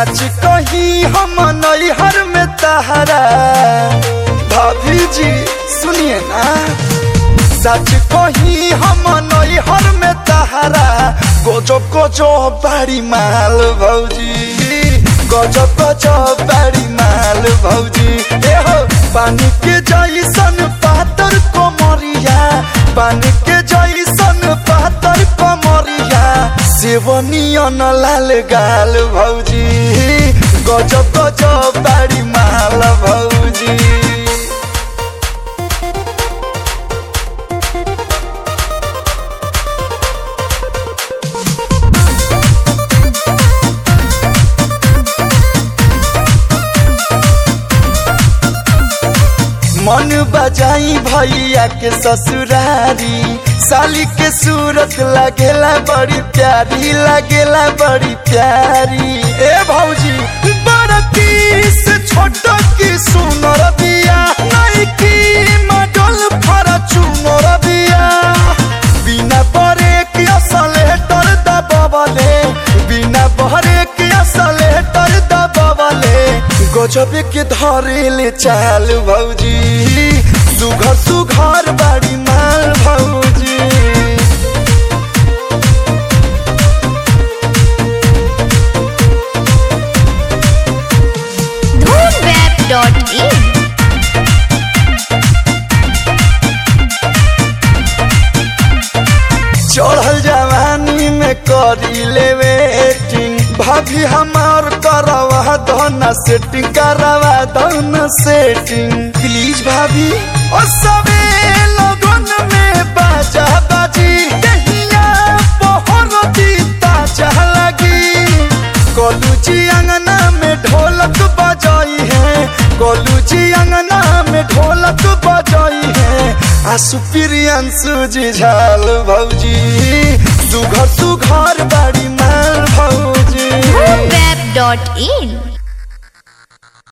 सच कही हम नैहर में तहरा भाभी जी सुनिए ना सच कही हम नैहर में तहरा गोजो गोजो बाड़ी माल भौजी गजो गजो बाड़ी माल भौजी ए हो पानी के जैसन पातर कोमरिया पानी के जैसन पातर कोमरिया सेवनियन लाल गाल भौजी गजो गजो बाड़ी माल भौजी मन बजाई भैया के ससुरारी साली के सूरत लगेला बड़ी प्यारी लगेला बड़ी प्यारी ए भौजी बड़की से छोट की सुनर बिया नहीं की मडल फरा चुनर बिया बिना बरे की असलेटर दबावले बिना बरे की असलेटर दबावले गजबे के धरेले चाल भौजी सुघर सुघर बाड़ी माल भौजी धूमवेब.in चढ़ल जवानी में करी ले वेटिंग भाभी हमार करवा दना सेटिंग करवा दना सेटिंग प्लीज भाभी ओ सबे लगन में बाजा बाजी दहिया पहर दीता चाह लगी कोलू जी अंगना में ढोलक बजाई है कोलू जी अंगना में ढोलक बजाई है आसु प्रियंसु जी झाल भौजी सुघर सुघर बाड़ी माल भौजी धूमवेब.in